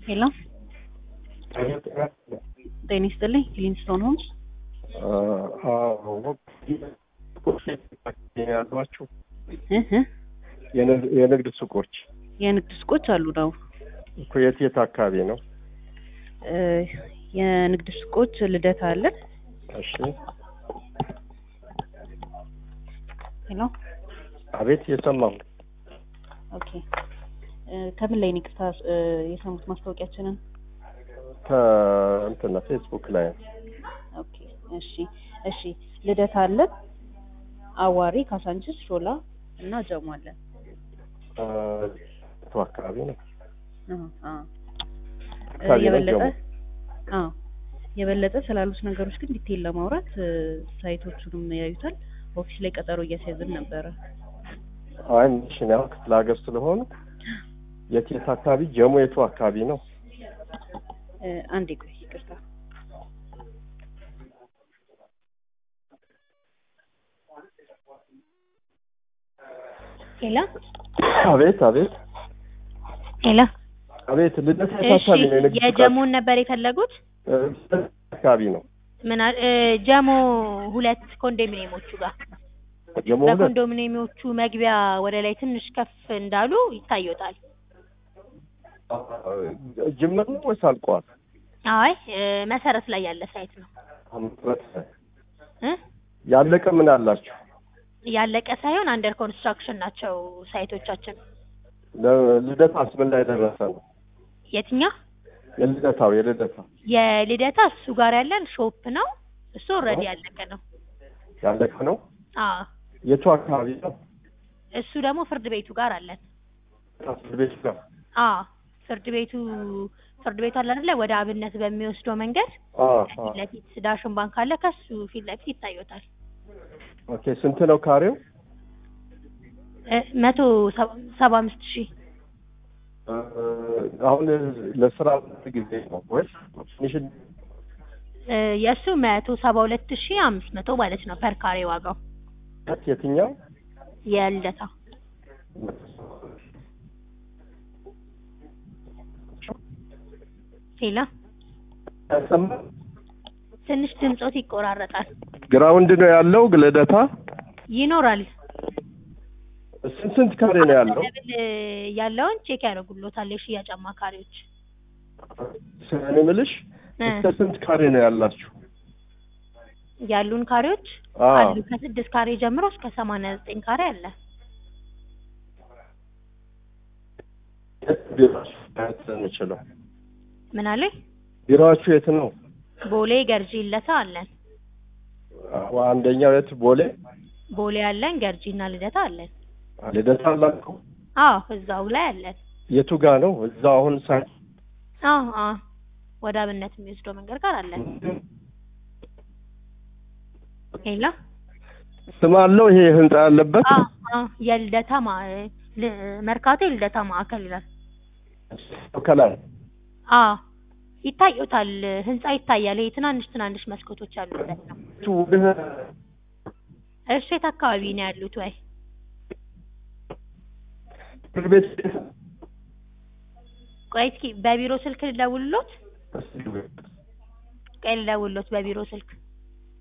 ሄሎ ጤና ይስጥልኝ ሊንስቶን ሆምስ ያሏችሁ እህ የንግድ ሱቆች የንግድ ሱቆች አሉ ነው እኮ የት የት አካባቢ ነው? እ የንግድ ሱቆች ልደታ አለን እሺ ሄሎ አቤት የሰማሁ ኦኬ እ ከምን ላይ ነው ይቅርታ እ የሰሙት ማስታወቂያችንን ከእንትና ፌስቡክ ላይ ኦኬ እሺ እሺ ልደታ አለን አዋሪ ካሳንችስ ሾላ እና ጀሞ አለን እ የቱ አካባቢ ነው? አዎ አዎ እ አካባቢ ነው የበለጠ ጀሞ። አዎ የበለጠ ስላሉት ነገሮች ግን ዲቴል ለማውራት እ ሳይቶቹንም ያዩታል ኦፊስ ላይ ቀጠሮ እያስያዝን ነበረ አይ ሚሽን ያው ክፍለ ሀገር ስለሆኑ የት የት አካባቢ ጀሞ የቱ አካባቢ ነው? እ አንዴ ቆይ ይቅርታ ሄሎ አቤት አቤት ሄሎ አቤት ልደታ የት እሺ አካባቢ ነው? የንግድ የጀሞን ነበር የፈለጉት ሱቃችሁ? እ አካባቢ ነው ምን አል- እ ጀሞ ሁለት ኮንዶሚኒየሞቹ ጋር ጀሞ ሁለት በኮንዶሚኒየሞቹ መግቢያ ወደ ላይ ትንሽ ከፍ እንዳሉ ይታዩታል ጅምር ነው ወይስ አልቋል? አይ እ መሰረት ላይ ያለ ሳይት ነው እ ያለቀ ምን አላችሁ? ያለቀ ሳይሆን አንደር ኮንስትራክሽን ናቸው ሳይቶቻችን ለ- ልደታስ ምን ላይ ደረሰ ነው? የትኛው የልደታው የልደታ የልደታ እሱ ጋር ያለን ሾፕ ነው እሱ ኦልሬዲ ያለቀ ነው ያለቀ ነው። አዎ የቱ አካባቢ ነው? እሱ ደግሞ ፍርድ ቤቱ ጋር አለን ፍርድ ቤት ነው። አዎ ፍርድ ቤቱ ፍርድ ቤቱ አለ አይደለ ወደ አብነት በሚወስደው መንገድ አ ፊት ለፊት ዳሽን ባንክ አለ ከሱ ፊት ለፊት ይታዩታል ኦኬ። ስንት ነው ካሬው? እ መቶ ሰባ- ሰባ አምስት ሺህ እ አሁን ለስራ ጊዜ ነው ወይስ ትንሽ እ የእሱ መቶ ሰባ ሁለት ሺህ አምስት መቶ ማለት ነው ፐር ካሬ ዋጋው የትኛው? የልደታ ሌላ ያሰማ ትንሽ ድምጾት ይቆራረጣል ግራውንድ ነው ያለው ልደታ። ይኖራል ስንት ስንት ካሬ ነው ያለው? ደብል ያለውን ቼክ ያደርጉሎታል የሽያጭ አማካሪዎች እኔ የምልሽ እ እስከ ስንት ካሬ ነው ያላችሁ? ያሉን ካሬዎች አ አሉ ከስድስት ካሬ ጀምሮ እስከ ሰማንያ ዘጠኝ ካሬ አለ ቢሮአችሁ የት ነው የምችለው? ምን አለ ቢሮአችሁ የት ነው? ቦሌ ገርጂ ልደታ አለን አዎ፣ አንደኛው የት ቦሌ ቦሌ አለን ገርጂ እና ልደታ አለን ልደታ አላችሁ? አዎ እዛው ላይ አለን የቱ ጋ ነው? እዛው አሁን ሳይ አዎ አዎ ወደ አብነት የሚወስደው መንገድ ጋር አለን ሄላ ስም አለው ይሄ ህንጻ ያለበት አዎ አዎ የልደታ ማ ል- መርካቶ የልደታ ማዕከል ይላል ከላይ አዎ ይታዩታል ህንጻ ይታያል ይሄ ትናንሽ ትናንሽ መስኮቶች ያሉበት ነው ወደ- እርሱ የት አካባቢ ነው ያሉት ወይ ፍርድ ቤት ቆይ እስኪ በቢሮ ስልክ ልደውልሎት ቆይ ልደውልሎት በቢሮ ስልክ